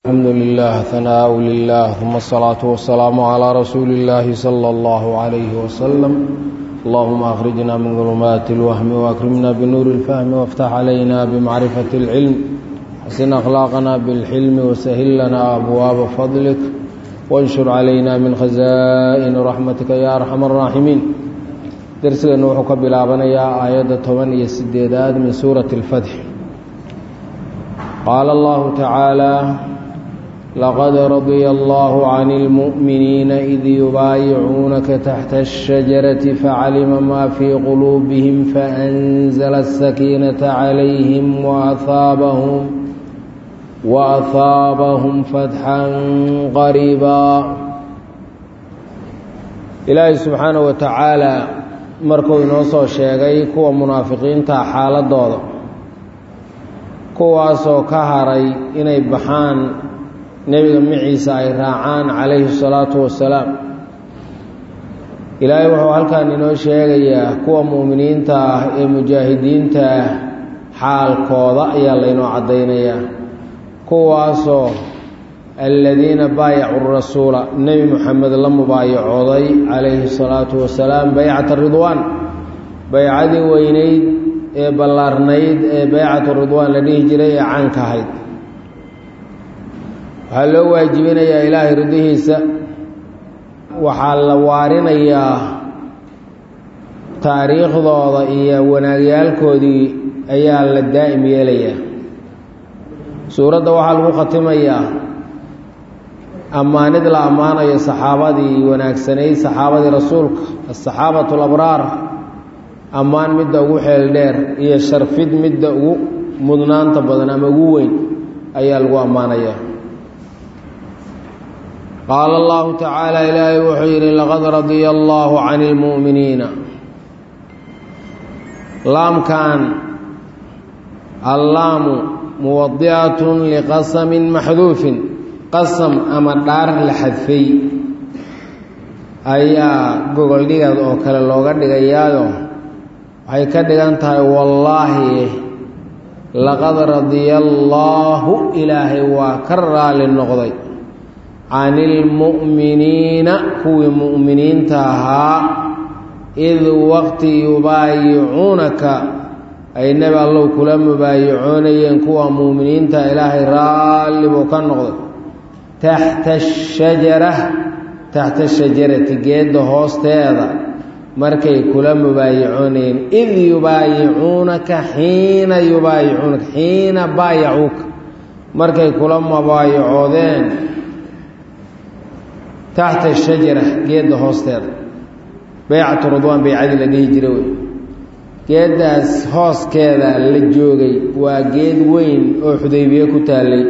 الحمد لله ثناء لله ثم الصلاة والسلام على رسول الله صلى الله عليه وسلم اللهم أخرجنا من ظلمات الوهم وأكرمنا بنور الفهم وافتح علينا بمعرفة العلم حسن أخلاقنا بالحلم وسهل لنا أبواب فضلك وانشر علينا من خزائن رحمتك يا أرحم الراحمين درسنا وحك بلابنا آية 8 سديداد من سورة الفتح قال الله تعالى لقد رضي الله عن المؤمنين إذ يبايعونك تحت الشجرة فعلم ما في قلوبهم فأنزل السكينة عليهم وأثابهم وأثابهم فتحا قريبا إلهي سبحانه وتعالى markuu inoo soo sheegay kuwa munaafiqiinta xaaladooda kuwaasoo ka haray inay baxaan nebiga maciisa ay raacaan calayhi salaatu wasalaam ilaahay wuxuu halkan inoo sheegayaa kuwa mu'miniinta ah ee mujaahidiinta ah xaalkooda ayaa laynoo caddaynayaa kuwaasoo aladiina baayacuu rasuula nebi moxamed la mubaayacooday calayhi salaatu wasalaam baycata ridwaan baycadii weynayd ee ballaarnayd ee baycatu ridwaan la dhihi jiray ee caanka ahayd waxaa loo waajibinayaa ilaahay ridihiisa waxaa la waarinayaa taariikhdooda iyo wanaagyaalkoodii ayaa la daa'im yeelayaa suuradda waxaa lagu khatimayaa ammaanid la ammaanayo saxaabadii wanaagsanayd saxaabadii rasuulka asaxaabatu alabraar ammaan midda ugu xeel dheer iyo sharfid midda ugu mudnaanta badan ama ugu weyn ayaa lagu ammaanayaa qaala allahu tacaala ilaahay wuxuu yidhi laqad radiya allaahu cani ilmu'miniina laamkan allaamu muwadicatun liqasamin maxduufin qasam ama dhaar la xadfay ayaa gogoldhigad oo kale looga dhigayaayo waxay ka dhigan tahay wallaahi laqad radiya allaahu ilaahay waa ka raali noqday cani ilmu'miniina kuwii mu'miniinta ahaa id waqti yubaayicuunaka ay nebi allow kula mubaayicoonayeen kuwa mu'miniinta ilaahay raalli buu ka noqday taxta ashajara taxta shajarati geedda hoosteeda markay kula mubaayicoonayeen id yubaayicuunaka xiina yubaayicuunaka xiina baayacuuka markay kula mubaayicoodeen taxta shajara geedda hoosteeda baycatu ridwaan baycadii la dhihi jira wey geeddaas hooskeeda la joogay waa geed weyn oo xudaybiye ku taallay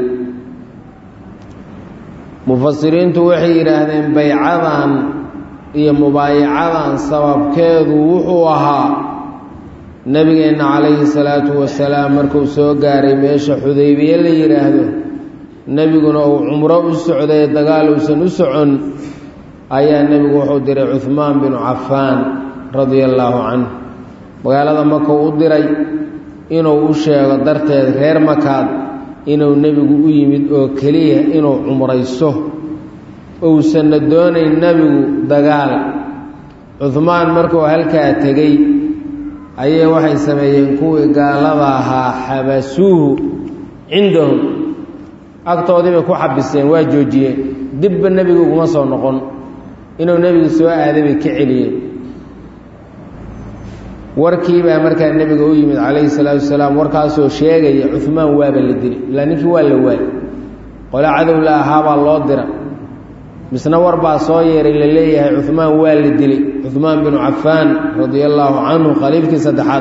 mufasiriintu waxay yidhaahdeen baycadan iyo mubaayacadan sababkeedu wuxuu ahaa nebigeenna calayhi salaatu wasalaam markuu soo gaaray meesha xudaybiye la yidhaahdo nebiguna uu cumro u socday dagaal uusan u socon ayaa nebigu wuxuu diray cuhmaan binu cafaan radia allaahu canhu magaalada maka u diray inuu u sheego darteed reer makaad inuu nebigu u yimid oo keliya inuu cumrayso uusanna doonayn nebigu dagaal cuhmaan markuu halkaa tegey ayay waxay sameeyeen kuwii gaalada ahaa xabasuuhu cindahum agtoodii bay ku xabiseen waa joojiyeen dibba nebigu uguma soo noqon inuu nebigu soo aaday bay ka celiyeen warkii baa markaa nebiga u yimid calayhi salaatu wasalaam warkaasoo sheegaya cuhmaan waaba la dili ilaa ninkii waa la waay qole cadow la ahaabaa loo dira misna war baa soo yeeray la leeyahay cuhmaan waa la dilay cuhmaan binu cafaan radia allaahu canhu khaliifkii saddexaad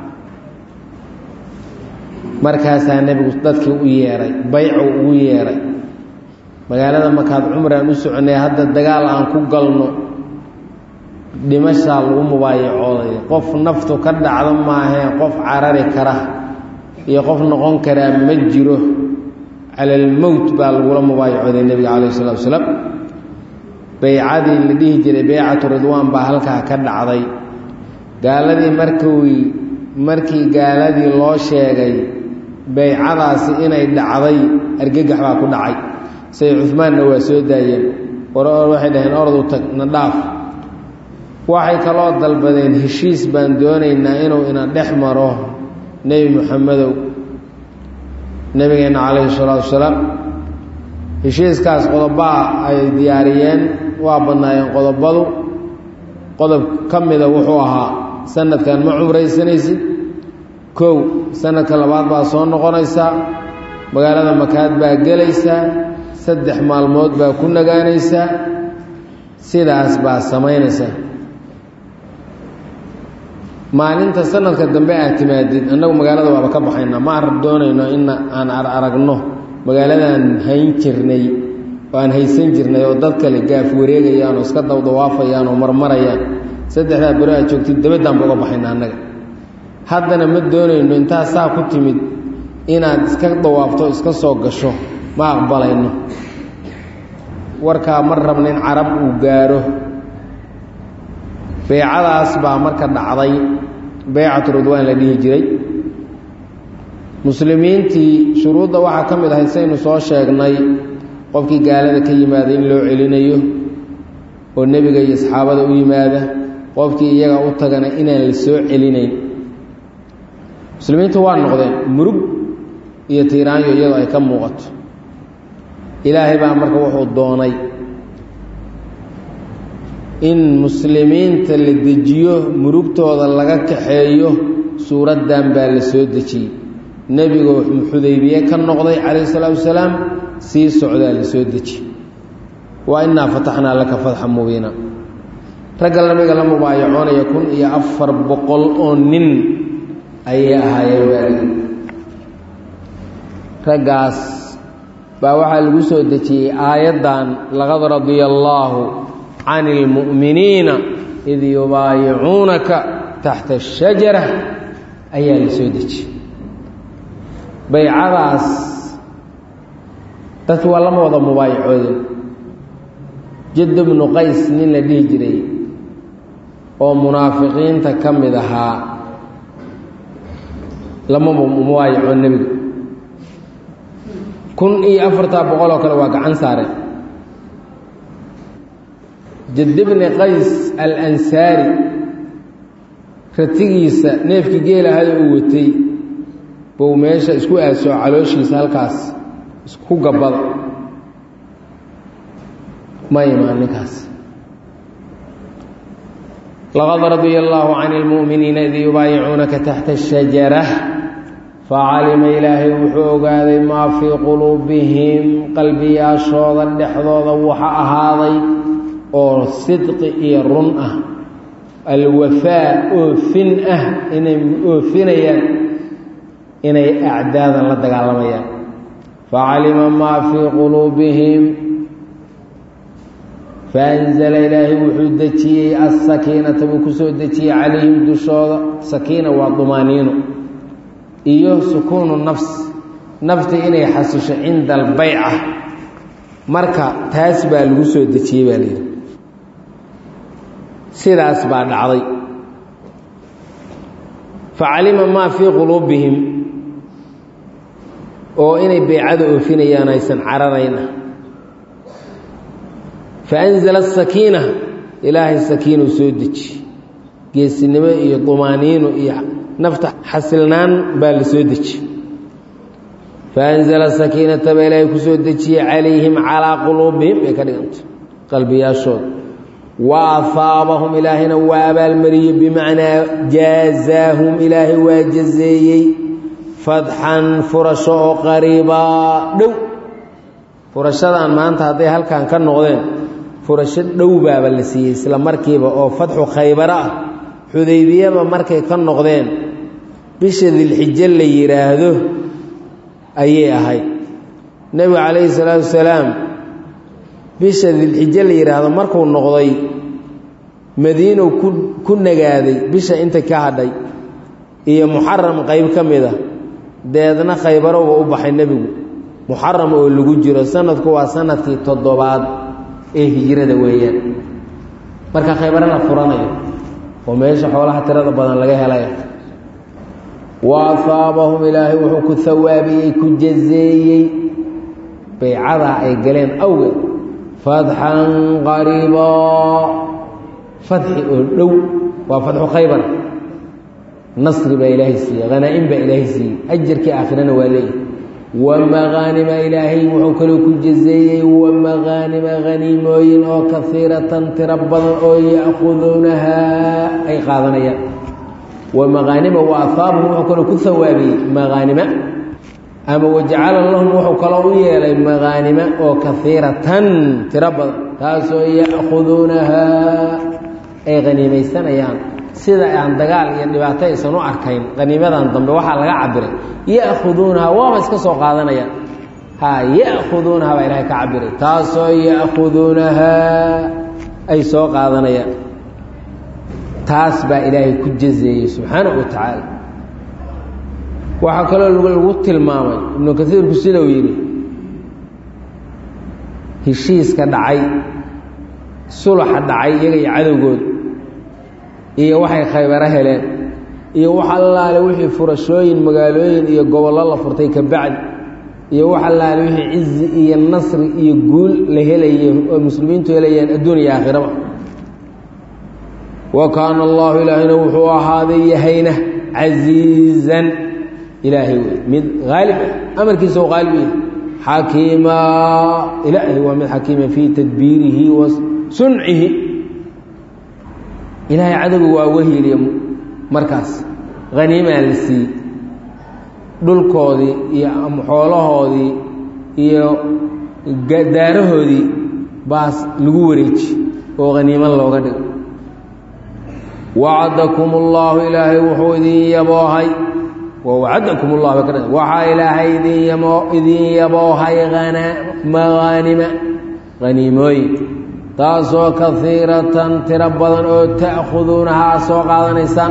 markaasaa nebigu dadkii u yeeray baycuu ugu yeeray magaalada markaad cumraan u soconay hadda dagaal aan ku galno dhimashaa lagu mubaayacooday qof naftu ka dhacdo maahee qof carari kara iyo qof noqon karaa ma jiro cala almowt baa lagula mubaayacooday nebiga calayh isalaatu wasalaam baycadii la dhihi jiray baycatu ridwaan baa halkaa ka dhacday gaaladii markii markii gaaladii loo sheegay baycadaasi inay dhacday argagax baa ku dhacay say cumaanna waa soo daayeen war waxay dhaheen ordu tag na dhaaf waxay kaloo dalbadeen heshiis baan doonaynaa inuu ina dhex maro nebi moxamedow nebigeenna calayhi salaatu wasalaam heshiiskaas qodobaa ay diyaariyeen waa badnaayeen qodobadu qodob ka mida wuxuu ahaa sanadkan ma cumraysanaysid kow sanadka labaad baa soo noqonaysaa magaalada makaad baa gelaysaa saddex maalmood baa ku nagaanaysaa sidaas baa samaynaysaa maalinta sanadka dambe aad timaadid annagu magaalada waaba ka baxaynaa ma ar doonayno in aan ar aragno magaaladan hayn jirnay oo aan haysan jirnay oo dad kale gaaf wareegayaan oo iska dawdawaafayaan oo marmarayaan saddexdaa beri aad joogtid dabadaan ba uga baxayna annaga haddana ma doonayno intaa saa ku timid inaad iska dawaafto iska soo gasho ma aqbalayno warkaa ma rabna in carab uu gaaro beycadaas baa marka dhacday beycatu ridwaan la dhihi jiray muslimiintii shuruudda waxaa ka mid ahayd saynu soo sheegnay qofkii gaalada ka yimaada in loo celinayo oo nebiga iyo asxaabada u yimaada qofkii iyaga u tagana inaan la soo celinayn muslimiintu waa noqdeen murug iyo tiiraanyo iyadoo ay ka muuqato ilaahay baa marka wuxuu doonay in muslimiinta la dejiyo murugtooda laga kaxeeyo suuraddan baa la soo dejiyey nebigoo xudaybiye ka noqday calayhi salaatu wasalaam sii socdaa la soo dejiye waa innaa fataxnaa laka fatxa mubiina ragga nabiga la mubaayacoonaya kun iyo afar boqol oo nin ayay ahaayeen baaligi raggaas baa waxaa lagu soo dejiyey aayaddan laqad radia allaahu can ilmu'miniina id yubaayicuunaka taxta ashajara ayaa la soo dejiyey baycadaas dadki waa lama wada mubaayacoodin jaddu bnu qays nin la dhihi jiray oo munaafiqiinta ka mid ahaa lama mubaayacoon nebiga kun iyo afartaa boqol oo kale waa gacan saareen jadd bni qays alansaari ratigiisa neefkii geelahayo uu watay bow meesha isku aasoo calooshiisa halkaas isku gabbada ma imaan ninkaas laqad radia allaahu can ilmu'miniina id yubaayicuunaka taxta ashajara facalima ilaahay wuxuu ogaaday maa fii quluubihim qalbiyaashooda dhexdooda waxa ahaaday oo sidqi iyo run ah alwafaa oofin ah inay oofinayaan inay acdaadan la dagaalamayaan facalima maa fii quluubihim faanzala ilaahay wuxuu dejiyey asakiinata buu ku soo dejiyey calayhim dushooda sakiina waa dumaaniino iyo sukuunu nafs nafta inay xasisho cinda albayca marka taas baa lagu soo dejiyey baa layidhi sidaas baa dhacday facalima maa fii quluubihim oo inay baycada oofinayaan aysan cararayn ah faanzala asakiina ilaahay sakiinuu soo deji geesinimo iyo dumaaniino iyo nafta xasilnaan baa la soo deji faanzala sakiinata baa ilaahay ku soo dejiyey calayhim calaa quluubihim bay ka dhiganta qalbiyaashooda wa ahaabahum ilaahayna waa abaalmariyey bimacnaa jaazaahum ilaahay waa jazeeyey fadxan furasho oo qariibaa dhow furashadan maanta hadday halkan ka noqdeen furasho dhow baaba la siiyey isla markiiba oo fatxu khaybaro ah xudaybiyaba markay ka noqdeen bisha dilxijo la yidhaahdo ayay ahayd nebigu calayhi salaatu wasalaam bisha dilxijo la yidhaahdo markuu noqday madiinow ku ku nagaaday bisha inta ka hadhay iyo muxaram qayb ka mid a deedna khaybarowba u baxay nebigu muxaram oo lagu jiro sanadku waa sanadkii toddobaad ee hijrada weeyaan marka khaybare la furanayo oo meesha xoolaha tirada badan laga helaya wa ahaabahum ilaahay wuxuu ku hawaabiyey ku jazeeyey baycadaa ay galeen awgeed fatxan qariibaa fadxi oo dhow waa fatxu khaybar nasri baa ilaahay siiyey hanaa-in baa ilaahay siiyey ajarkii aakhirana waa leeyahy wamaqaanima ilaahay wuxuu kaloo ku jazeeyey wamaqaanima haniimooyin oo kaiiratan tiro badan oo ya'khuduunahaa ay qaadanayaan wamaqaanima wa ahaabahum wuxuu kaloo ku hawaabiyey maqaanima ama wajacala lahum wuxuu kaloo u yeelay maqaanima oo kaiiratan tiro badan taasoo ya'khuduunahaa ay haniimaysanayaan sida aan dagaal iyo dhibaato aysan u arkayn haniimadan dambe waxaa laga cabiray ya'khuduunaha waaba iska soo qaadanayaan ha ya'khuduunaha baa ilahay ka cabiray taasoo ya'khuduunahaa ay soo qaadanayaan taas baa ilaahay ku jazeeyey subxaanahu wa tacaala waxaa kaloo lagu tilmaamay ibnu kasiirku sidau yidhi heshiiska dhacay sulaxa dhacay iyaga iyo cadowgood iyo waxay khaybaro heleen iyo wax allaale wixii furashooyin magaalooyin iyo gobollo la furtay ka bacdi iyo wax allaale wixii cizi iyo nasri iyo guul la helaye oo muslimiintu helayaan adduun iyo aakhiraba wa kaana allahu ilaahayna wuxuu ahaaday yahayna casiizan ilaahay wey mid haalib ah amarkiisa u haalib yahay xakiima ilaahay waa mid xakiima fii tadbiirihi wa suncihi ilaahay cadowga waa uga hiiliye markaas haniimaa la siiyey dhulkoodii iyo xoolahoodii iyo daarahoodii baas lagu wareeji oo haniimo looga dhigo wacadakum اllaahu ilaahay wuxuu idin yaboohay wacadakum اllah ka waxaa ilaahay idin idin yaboohay maqaanima haniimooyin taasoo kaiiratan tiro badan oo ta'khuduunaha aad soo qaadanaysaan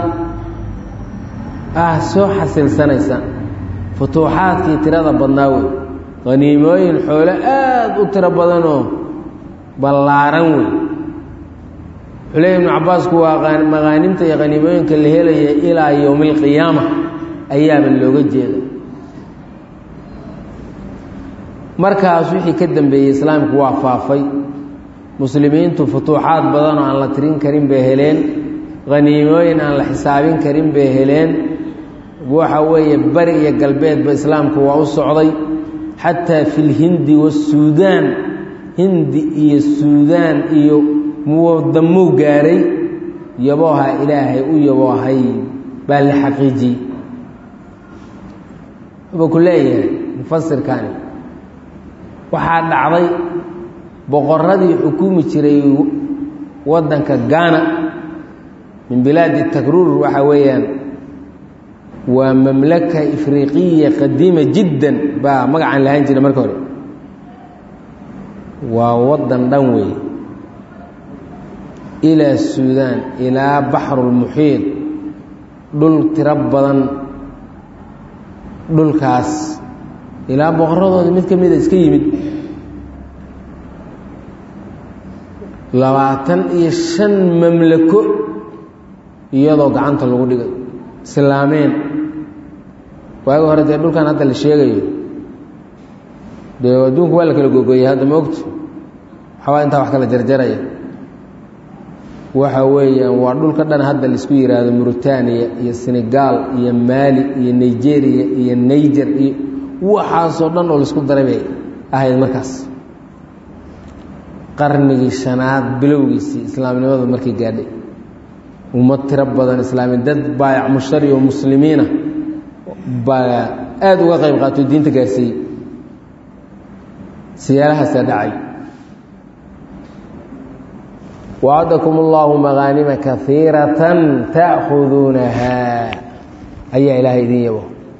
ah soo xasilsanaysaan futuuxaadkii tirada badnaa wey haniimooyin xoolo aada u tiro badanoo ballaaran wey xuley ibnu cabbaasku waa maqaanimta iyo haniimooyinka la helaya ilaa yowmi alqiyaama ayaaba looga jeeda markaas wixii ka dambeeyey islaamku waa faafay muslimiintu futuuxaad badan oo aan la tirin karin bay heleen haniimooyin aan la xisaabin karin bay heleen waxa weeye bari iyo galbeedba islaamku waa u socday xataa fi lhindi wasuudaan hindi iyo suudaan iyo muwadamuu gaaray yabooha ilaahay u yaboohay baa la xaqiijiyey wuxuu ku leeyahay mufasirkani waxaa dhacday boqoradii xukumi jiray waddanka gaana min bilaadi takruur waxa weeyaan waa mamlaka ifriiqiya qadiima jiddan baa magacaan lahaan jira marka hore waa waddan dhan wey ilaa suudaan ilaa baxrulmuxiid dhul tiro badan dhulkaas ilaa boqoradooda mid ka mida iska yimid labaatan iyo shan mamlako iyadoo gacanta lagu dhigay islaameen waagi hore dee dhulkan hadda la sheegayo dee adduunku waa la kala gogoyey hadda ma ogto waxbaa intaa wax kala jarjaraya waxa weeyaan waa dhulka dhan hadda laisku yidhaahdo muritaaniya iyo senegaal iyo maali iyo nigeria iyo niger iyo waxaasoo dhan oo laisku daray bay ahayd markaas qarnigii shanaad bilowgiisii islaamnimadu markii gaadhay ummad tiro badan islaami dad baayac mushtari oo muslimiina baa aada uga qayb qaato diinta gaarsiiyey siyaalahaasaa dhacay wacadakum اllahu maqaanima kaiiratan ta'khuduunahaa ayaa ilaahay idin yabo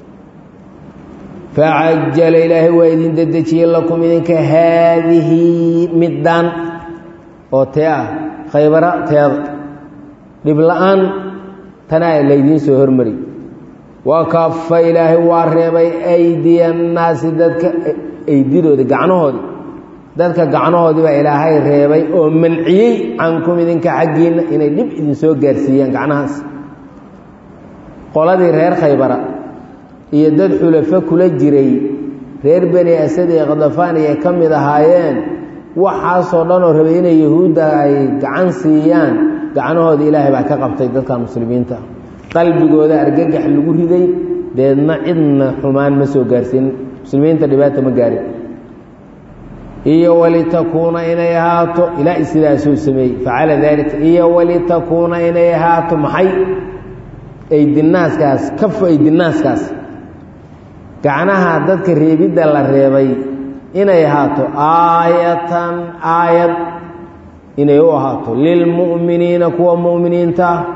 facajala ilaahay waa idin dedejiyey lakum idinka haadihi middaan oo tee ah khaybara teeda dhib la-aan tanaa laydiin soo hormari wa kafa ilaahay waa reebay aydiya annaasi dadka aydidooda gacnahoodi dadka gacnahoodii baa ilaahay reebay oo manciyey cankum idinka xaggiinna inay dhib idin soo gaarsiiyaan gacnahaas qoladii reer khaybara iyo dad xulafo kula jiray reer beni asad ee khadafaan ay ka mid ahaayeen waxaasoo dhan oo rabay inay yahuudda ay gacan siiyaan gacanahooda ilaahay baa ka qabtay dadka muslimiinta qalbigooda argagax lagu riday deedna cidna xumaan ma soo gaarsiin muslimiinta dhibaata ma gaarin iyo walitakuuna inay ahaato ilaa sidaasuu sameeyey facala daalika iyo walitakuuna inay ahaato maxay aydinaaskaas kafu aydinaaskaas gacnaha dadka reebidda la reebay inay ahaato aayatan aayad inay u ahaato lilmu'miniina kuwa mu'miniinta ah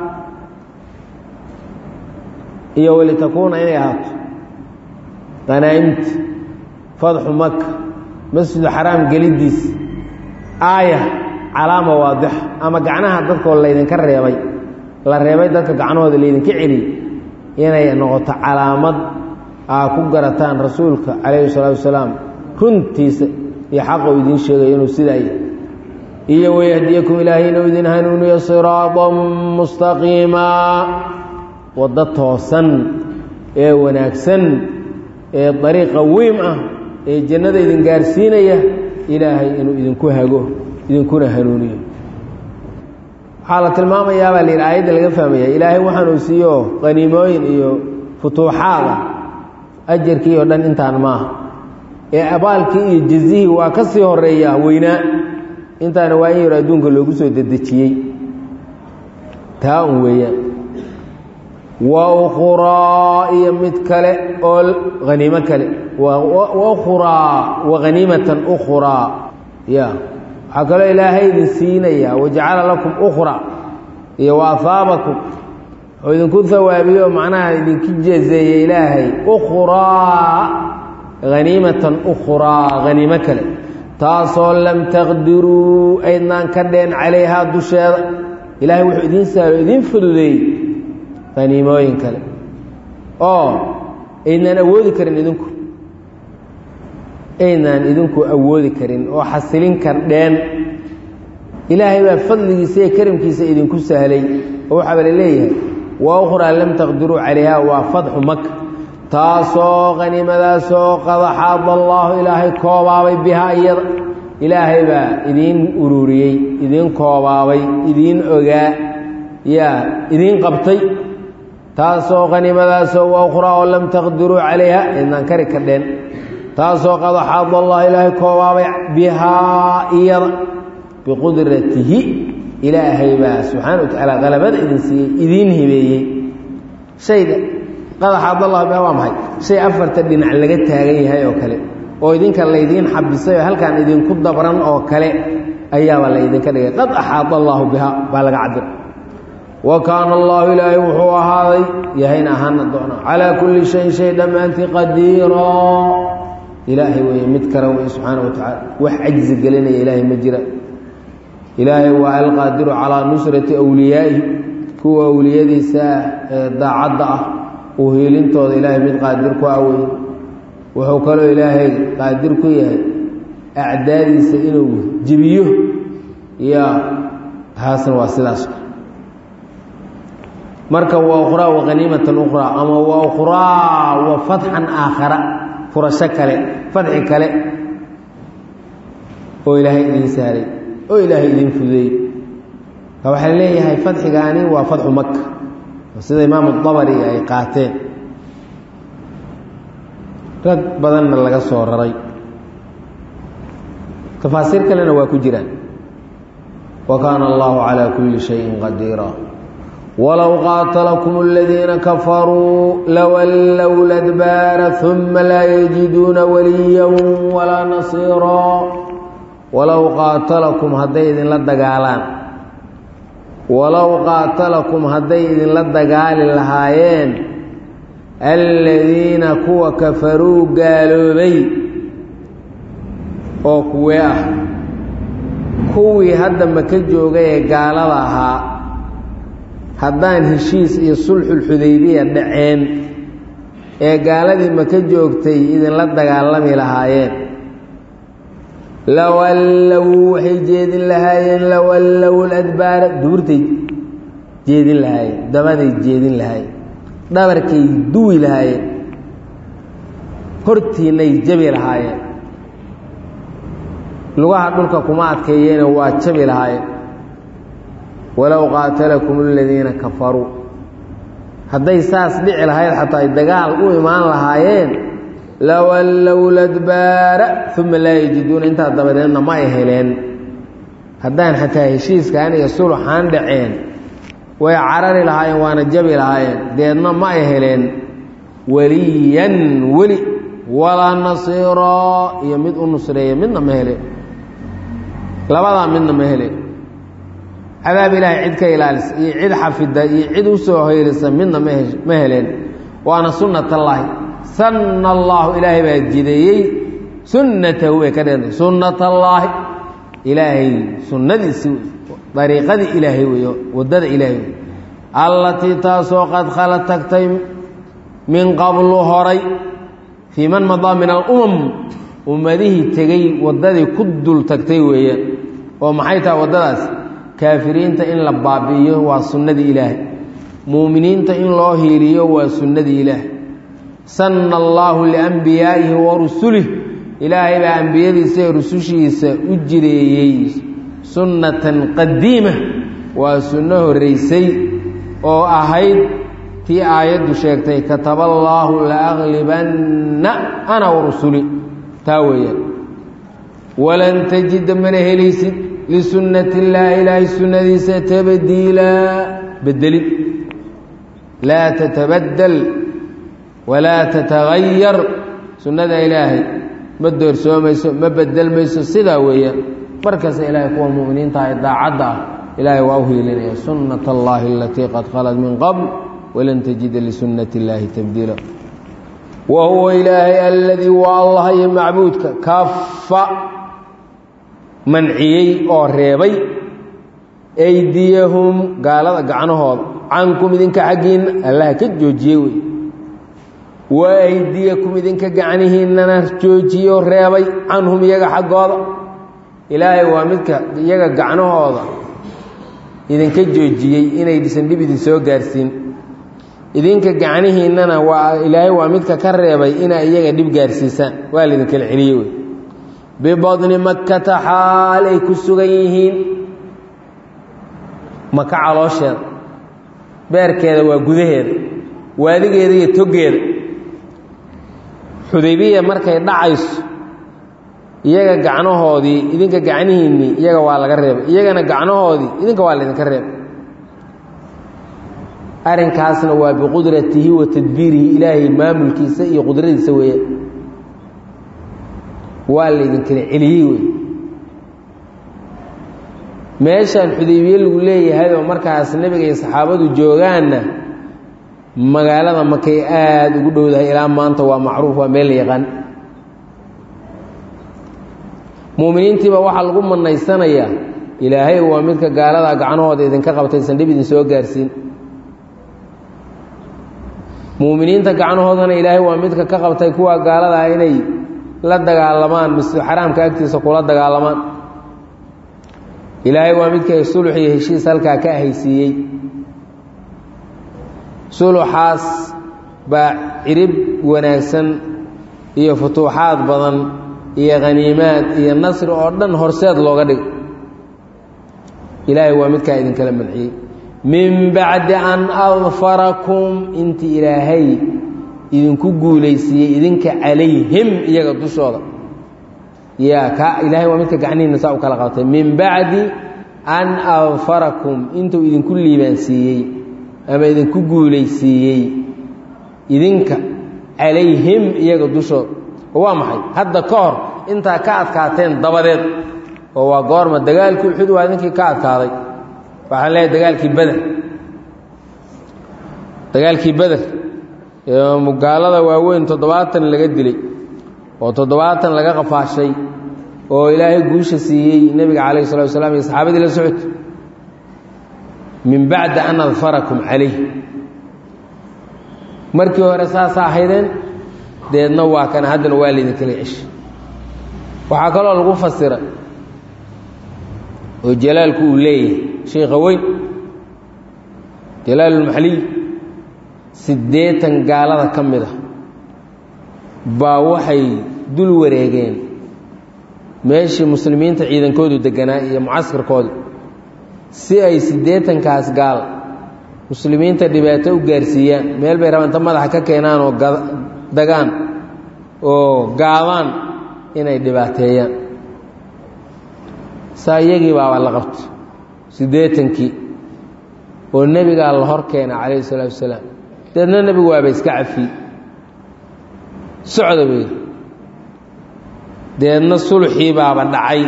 iyo walitakuuna inay ahaato qanaa'imta fadxu maka masjidu xaraam gelidiis aaya calaama waadixa ama gacnaha dadkoo laydinka reebay la reebay dadka gacnahooda laydinka celiyey inay noqoto calaamad aa ku garataan rasuulka calayhi salaatu wasalaam runtiisa iyo xaqa uu idiin sheegayo inuu sidaa yahy iyo wayahdiyakum ilaahay inuu idin hanuuniyo siraatan mustaqiimaa waddo toosan ee wanaagsan ee dariiqa weym ah ee jannada idin gaarsiinaya ilaahay inuu idinku hago idinkuna hanuuniyo waxaa la tilmaamayaabaa la yidhi aayadda laga fahmaya ilaahay waxaanuu siiyo qaniimooyin iyo futuuxaada ajarkii oo dhan intaan maaha ee abaalkii iyo jazihii waa ka sii horeeyaa weynaa intaana waa in yaro adduunka loogu soo dedejiyey taa un weeyaan wa ukhraa iyo mid kale oo haniimo kale ukhraa wa haniimatan ukhraa ya waxaa kaloo ilaahay idin siinayaa wajacala lakum ukhraa iyo wa ahaabakum oo idinku hawaabiyo macnaha idinku jeezeeye ilaahay ukhraa haniimatan ukhraa haniimo kale taasoo lam taqdiruu aydnaan ka dheen calayhaa dusheeda ilaahay wuxuu idiin saalo idiin fududeeyey haniimooyin kale oo aydnaan awoodi karin idinku aydnaan idinku awoodi karin oo xasilin kardheen ilaahay baa fadligiisa iyo karimkiisa idinku sahlay oo waxaaba la leeyahay wa ukhraa lam taqdiruu calayha waa fadxu maka taasoo qaniimadaasoo qad axaada allaahu ilaahay koobaabay bihaa iyada ilaahay baa idiin ururiyey idiin koobaabay idiin ogaa yaa idiin qabtay taasoo qaniimadaasoo wa ukhraa oo lam taqdiruu calayha idnaan kari kardheen taasoo qad axaada allah ilaahay koobaabay bihaa iyada biqudratihi ilaahay baa subxaana wa tacaala qalabada idin siiyey idiin hibeeyey shayga qad axaada allah bihaa waa maxay shay afarta dhinac laga taagan yahay oo kale oo idinka laydiin xabisay oo halkaan idinku dabran oo kale ayaaba laydinka dhigay qad axaada allaahu bihaa baa laga cabira wa kaana allahu ilaahay wuxuu ahaaday yahayna ahaana doona calaa kulli shayin shay dhammaantii qadiiraa ilaahay weeye mid kale wey subxaana wa tacaala wax cajzi gelinaya ilaahay ma jira ilaahay waa alqaadiru calaa nusrati awliyaa'ihi kuwa awliyadiisa ah ee daacadda ah uu hiilintooda ilaahay mid qaadir ku awey wuxuu kaloo ilaahay qaadir ku yahay acdaadiisa inuu jebiyo ya taasna waa sidaas marka wa ukhraa wa haniimatan ukhraa ama wa ukhraa wa fatxan aakhara furasho kale fadxi kale oo ilaahay idiin saaray oo ilaahay idiin fudeeyey ka waxaa leeyahay fadxigaani waa fadxu maka sida imaamu dabari ay qaateen rag badanna laga soo raray tafaasiir kalena waa ku jiraan wa kaana allahu calaa kulli shayin qadiira walow qaatalakum aladiina kafaruu lawallow ladbaara uma laa yajiduuna waliya walaa nasiiraa walow qaatalakum hadday idinla dagaalaan walow qaatalakum hadday idinla dagaali lahaayeen aladiina kuwa kafaruu gaaloobay oo kuwee ah kuwii hadda maka joogay ee gaalada ahaa haddaan heshiis iyo sulxulxudaybiya dhaceen ee gaaladii maka joogtay idinla dagaalami lahaayeen lawallow waxay jeedin lahaayeen lawallow ladbaara duurtay jeedin lahaayeen dabaday jeedin lahaayeen dhabarkay duwi lahaayeen hortiinay jabi lahaayeen lugaha dhulka kuma adkeeyeena waa jabi lahaayeen walow qaatalakum aladiina kafaruu hadday saas dhici lahayd xataa ay dagaal u imaan lahaayeen lawallow ladbaara uma laa yajiduuna intaa dabadeedna ma ay heleen haddaan xataa heshiiskaan iyo suluxaan dhaceen way carari lahaayeen waana jabi lahaayeen deedna ma ay heleen weliyan weli walaa nasiiraa iyo mid u nusreeya midna ma hele labadaa midna ma hele cadaab ilaahay cid ka ilaalisa iyo cid xafida iyo cid u soo hoylisa midna ma heleen waana sunnat allaahi sanna allaahu ilaahay baa jideeyey sunnatahu bay ka dhigantay sunnat allaahi ilaahay sunnadiisi dariiqadii ilaahay weeyo waddada ilaahay wey allatii taasoo qad khala tagtay min qablu horay fii man madaa min alumam ummadihii tegey waddadii ku dul tagtay weeyaan oo maxay tahay waddadaas kaafiriinta in la baabi'iyo waa sunnadii ilaahay muuminiinta in loo hiiliyo waa sunnadii ilaahay sanna allaahu liambiyaa'ihi wa rusulih ilaahay baa ambiyadiisa ee rusushiisa u jireeyey sunnatan qadiima waa sunno horraysay oo ahayd tii aayaddu sheegtay kataba allaahu laaglibanna ana wa rusuli taa weeyaan walan tajida mana helaysid lisunnati illaahi ilaahay sunnadiisa tabdiilaa bedelid laa tatabaddal walaa tatagayar sunnada ilaahay ma doorsoomayso ma bedelmayso sidaa weeyaan markasta ilaahay kuwa mu'miniinta ee daacadda ah ilaahay waa u hiilinaya sunnat allaahi alatii qad khalad min qabl walan tajida lisunnati illaahi tabdiila wa huwa ilaahay aladii waa allah iyo macbuudka kafa manciyey oo reebay aydiyahum gaalada gacnahooda cankum idinka xaggiinna allaha ka joojiyey wey wa aydiyakum idinka gacnihiinnana joojiyey oo reebay canhum iyaga xaggooda ilaahay waa midka iyaga gacnahooda idinka joojiyey inaysan dhib idin soo gaarsiin idinka gacnihiinnana waa ilaahay waa midka ka reebay inaa iyaga dhib gaarsiisaan waa laidinkala celiyey wey bibadni makkata xaal ay ku sugan yihiin maka caloosheeda beerkeeda waa gudaheeda waadigeeda iyo toggeeda xudaybiya markay dhacayso iyaga gacnahoodii idinka gacnihiinnii iyaga waa laga reebay iyagana gacnahoodii idinka waa laydinka reebay arrinkaasna waa biqudratihi wa tadbiirihi ilaahay maamulkiisa iyo qudradiisa weeyaan waa laydinkala celiyey wey meeshaan xudaybiye lagu leeyahay oo markaas nebiga iyo saxaabadu joogaanna magaalada makay aada ugu dhowdahay ilaa maanta waa macruuf waa meel la yaqaan muuminiintiiba waxaa lagu manaysanayaa ilaahay waa midka gaalada gacnahooda idinka qabtaysan dhib idin soo gaarsiin muuminiinta gacnahoodana ilaahay waa midka ka qabtay kuwa gaaladaa inay la dagaalamaan masjid xaraamka agtiisa kula dagaalamaan ilaahay waa midka sulux iyo heshiis halkaa ka ahaysiiyey suluxaas baa cirib wanaagsan iyo futuuxaad badan iyo khaniimaad iyo nasri oo dhan horseed looga dhigo ilaahay waa midkaa idinkala manciyey min bacdi an adfarakum intii ilaahay idinku guulaysiiyey idinka calayhim iyaga dushooda yaa ka ilaahay waa midka gacnihiina saa u kala qabtay min bacdi an adfarakum intuu idinku liibaansiiyey ama idinku guulaysiiyey idinka calayhim iyaga dushooda oo waa maxay hadda ka hor intaa ka adkaateen dabadeed oo waa goorma dagaalkii uxud waa idinkii ka adkaaday waxaan leeyahay dagaalkii beder dagaalkii beder gaalada waaweyn toddobaatan laga dilay oo toddobaatan laga qafaashay oo ilaahay guusha siiyey nebiga calayh salatu wasalaam iyo saxaabadii la socota min bacdi an adfarakum calayh markii hore saasa ahaydeen deedna waa kana haddana waa laydinkala ceshay waxaa kaloo lagu fasira oo jalaalku uu leeyahay sheikha weyn jalaalulmaxliy siddeetan gaalada ka mid a baa waxay dul wareegeen meeshii muslimiinta ciidankoodu deganaa iyo mucaskarkoodu si ay siddeetankaas gaal muslimiinta dhibaato u gaarsiiyaan meel bay rabaan inta madaxa ka keenaan oo dagaan oo gaabaan inay dhibaateeyaan saa iyagii baaba la qabto siddeetankii oo nebigaa la hor keena calayhi salaatu wasalaam deedna nebigu waaba iska cafiyey socda wey deedna sulxii baaba dhacay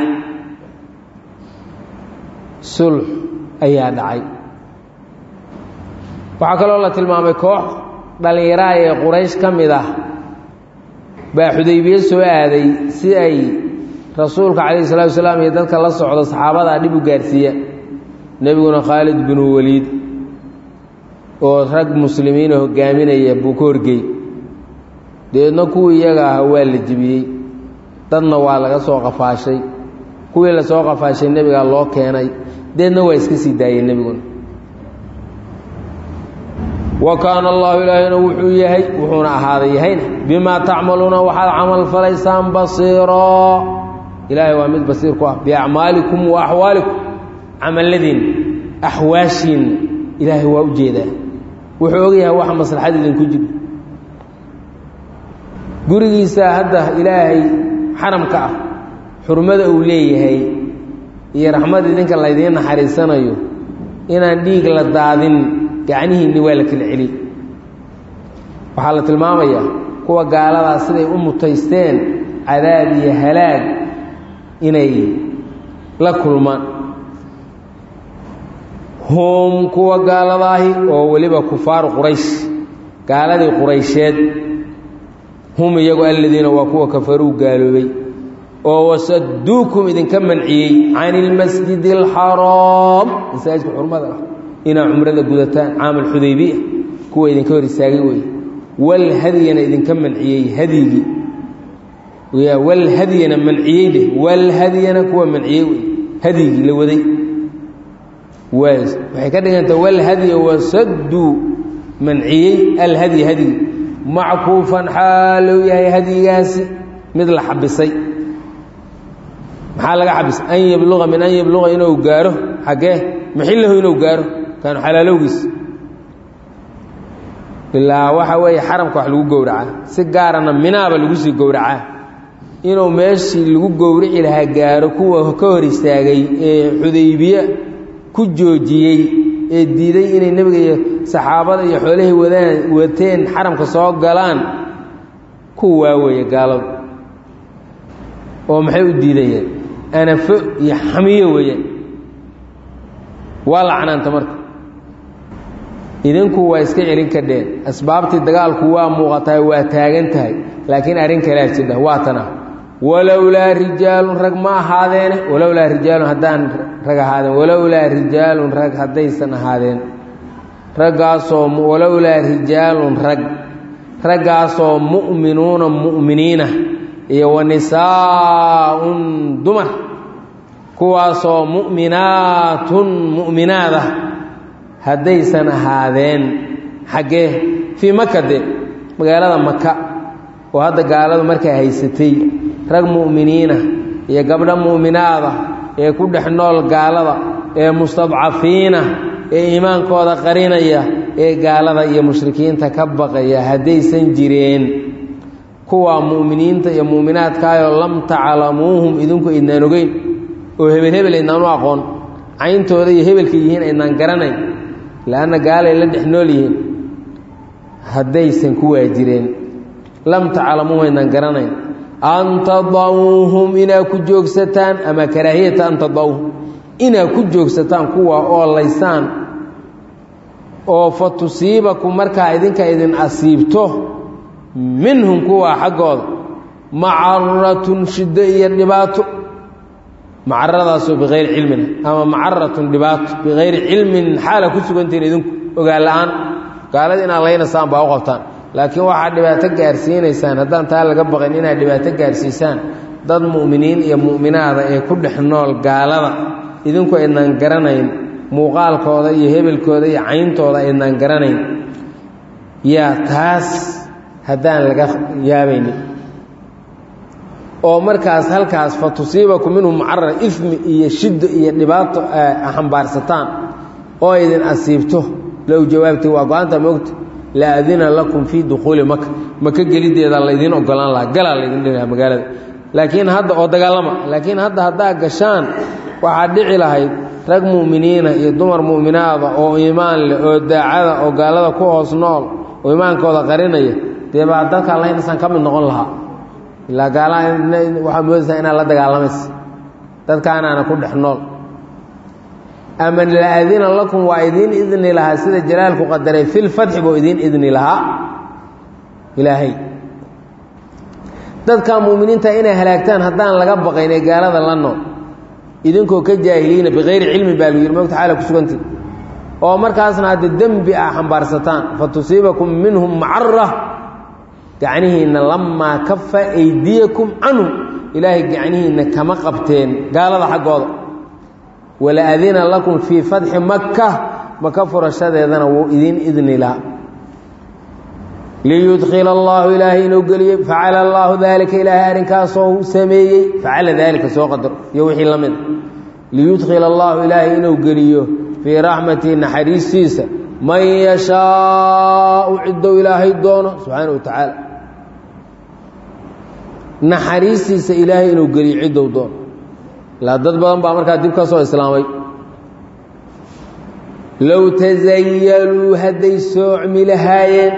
sulx ayaa dhacay waxaa kaloo la tilmaamay koox dhallinyaraha ee quraysh ka mid ah baa xudaybiye soo aaday si ay rasuulka calayhi salatu wasalaam iyo dadka la socdo saxaabadaa dhib u gaarsiiya nebiguna khaalid binu waliid oo rag muslimiina hogaaminaya buu ka horgey deedna kuwii iyaga ah waa la jebiyey dadna waa laga soo qafaashay kuwii la soo qafaashay nebigaa loo keenay deedna waa iska sii daayey nebiguna wa kaana allahu ilaahina wuxuu yahay wuxuuna ahaaday yahayna bimaa tacmaluuna waxaad camal falaysaan basiiroo ilaahay waa mid basiir ku ah biacmaalikum wa axwaalikum camalladiin axwaashiin ilaahay waa u jeedaa wuxuu ogyahay waxa maslaxad idinku jiro gurigiisa hadda ilaahay xaramka ah xurmada uu leeyahay iyo raxmad idinka laydiin naxariisanayo inaan dhiig la daadin gacnihiinni waa la kala celi waxaa la tilmaamayaa kuwa gaaladaa siday u mutaysteen cadaab iyo halaag inay la kulmaan hum kuwa gaaladaahi oo weliba kufaaru quraysh gaaladii quraysheed hum iyagu aladiina waa kuwa kafaruu gaaloobay oo wasaduukum idinka manciyey can ilmasjidi alxaraam masaajidka xurmada ah inaa cumrada gudataan caamal xudaybiya kuwa idinka hor istaagay wey walhadyana idinka manciyey hadyigii walhadyana manciyey dheh walhadyana kuwa manciyey wey hadyigii la waday waxay ka dhiganta walhadya wasaduu manciyey alhadyi hadyigi mackuufan xaalou yahay hadyigaasi mid la xabisay maxaa laga xabisay an yabluqa min an yabluqa inuu gaaro xaggee maxillahu inuu gaaro kaanu xalaalowgiis ilaa waxa weeye xaramka wax lagu gowracaa si gaarana minaaba lagu sii gowracaa inuu meeshii lagu gowrici lahaa gaaro kuwa ka hor istaagay ee xudaybiye ku joojiyey ee diiday inay nebiga iyo saxaabada iyo xoolahay wadaan wateen xaramka soo galaan kuwaa weeye gaaladu oo maxay u diidayeen anafo iyo xamiyo weeyaan waa lacnaanta marka idinku waa iska celin kadheen asbaabtii dagaalku waa muuqatahay waa taagan tahay laakiin arrin kalea jidha waa tana walowlaa rijaalun rag ma ahaadeene walowlaa rijaalun haddaan rag ahaadeen walowlaa rijaalun rag haddaysan ahaadeen raggaasoo walowlaa rijaalun rag raggaasoo mu'minuuna mu'miniina iyo wa nisaaun dumar kuwaasoo mu'minaatun mu'minaadah haddaysan ahaadeen xaggee fii maka de magaalada maka oo hadda gaaladu markay haysatay rag mu'miniina iyo gabdho mu'minaada ee ku dhex nool gaalada ee mustadcafiina ee iimaankooda qarinaya ee gaalada iyo mushrikiinta ka baqaya haddaysan jireen kuwa mu'miniinta iyo mu'minaadkaayoo lam taclamuuhum idinku idnaan ogeyn oo hebel hebel aydnaan u aqoon cayntooda iyo hebelka yihiin aydnaan garanayn leanna gaalay la dhex nool yihiin haddaysan kuwaa jireen lam taclamuuhum aydnaan garanayn an tadauuhum inaad ku joogsataan ama karaahiyata an tadauuhum inaad ku joogsataan kuwa oo laysaan oo fa tusiibakum markaa idinka idin asiibto minhum kuwa xaggooda macaratun shiddo iyo dhibaato macaradaasoo bikayri cilmin ama macaratun dhibaato bikayri cilmin xaala ku sugantihiin idinku ogaan la-aan gaalada inaad laynaysaan baa u qabtaan laakiin waxaad dhibaato gaarsiinaysaan haddaan taa laga baqin inaad dhibaato gaarsiisaan dad mu'miniin iyo mu'minaada ee ku dhex nool gaalada idinku aydnaan garanayn muuqaalkooda iyo hebelkooda iyo cayntooda aydnaan garanayn yaa taas haddaan laga yaabaynin oo markaas halkaas fa tusiibakum minhu mucarar ismi iyo shiddo iyo dhibaato xambaarsataan oo idin asiibto low jawaabti waa go-aanta moogta la adina lakum fii dukhuuli maka maka gelideeda laydiin ogolaan lahaa galaa laydin dhihi lahaa magaalada laakiin hadda oo dagaalama laakiin hadda haddaa gashaan waxaa dhici lahayd rag mu'miniina iyo dumar mu'minaada oo iimaan leh oo daacada oo gaalada ku hoos nool oo imaankooda qarinaya dee baa dadka laynasaan ka mid noqon lahaa ilaa gaalaha waxaa moodaysaa inaad la dagaalamaysa dadkaanaana ku dhex nool ama la adina lakum waa idiin idni lahaa sida jalaalku qadaray fi lfatxi buu idiin idni lahaa ilaahay dadka muuminiinta inay halaagtaan haddaan laga baqayn ee gaalada la nool idinkoo ka jaahiliina bikayri cilmi baa lu yidhi mogta xaala ku sugantii oo markaasna hadda dembi ah xambaarsataan fa tusiibakum minhum macara gacnihiinna lamaa kafa aydiyakum canhum ilaahay gacnihiinna kama qabteen gaalada xaggooda wala adina lakum fii fatxi maka maka furashadeedana wuu idiin idni lahaa liyudkila allaahu ilaahay inuu geliyey facala allaahu daalika ilaahay arrinkaasoo sameeyey facala daalika soo qadaro iyo wixii la mida liyudkhila allaahu ilaahay inuu geliyo fii raxmatihi naxariistiisa man yashaau ciddou ilaahay doono subxaana wa tacaala naxariistiisa ilaahay inuu geliyo ciddou doono ilaa dad badan baa markaa dib ka soo islaamay low tasayaluu hadday soocmi lahaayeen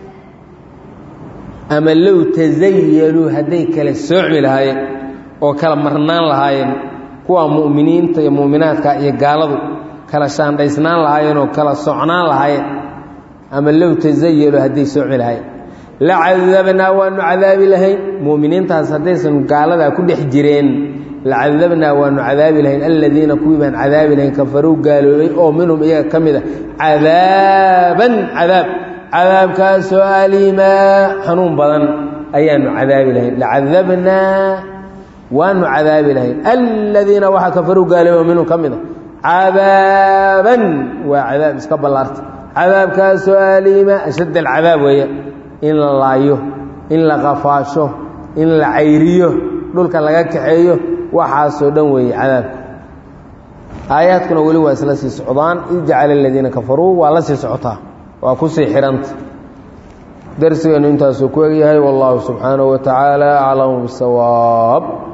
ama low tasayaluu hadday kala soocmi lahaayeen oo kala marnaan lahaayeen kuwa mu'miniinta iyo mu'minaadka iyo gaaladu kala shaandhaysnaan lahaayeen oo kala socnaan lahaayeen ama low tasayaluu hadday soocmi lahaayeen la cadabnaa waanu cadaabi lahayn mu'miniintaas haddaysan gaaladaa ku dhex jireen lacadabnaa waanu cadaabi lahayn aladiina kuwii baan cadaabi lahayn kafaruu gaaloobay oo minhum iyaga ka mid a cadaaban cadaab cadaabkaasoo aliimaa xanuun badan ayaanu cadaabi lahayn lacadabnaa waanu cadaabi lahayn aladiina waxaa kafaruu gaaloobay oo minhum ka mid a cadaaban waa cadaab iska ballaarta cadaabkaasoo aliima ashadd alcadaab weeya in la laayo in la qafaasho in la cayriyo dhulka laga kaxeeyo waxaasoo dhan weeye cadaabka aayaadkuna weli waa isla sii socdaan id jacala aladiina kafaruu waa la sii socotaa waa kusii xihanta darsigeennu intaasuu ku egyahay wallahu subxaanahu wa tacaala aclamu bisawaab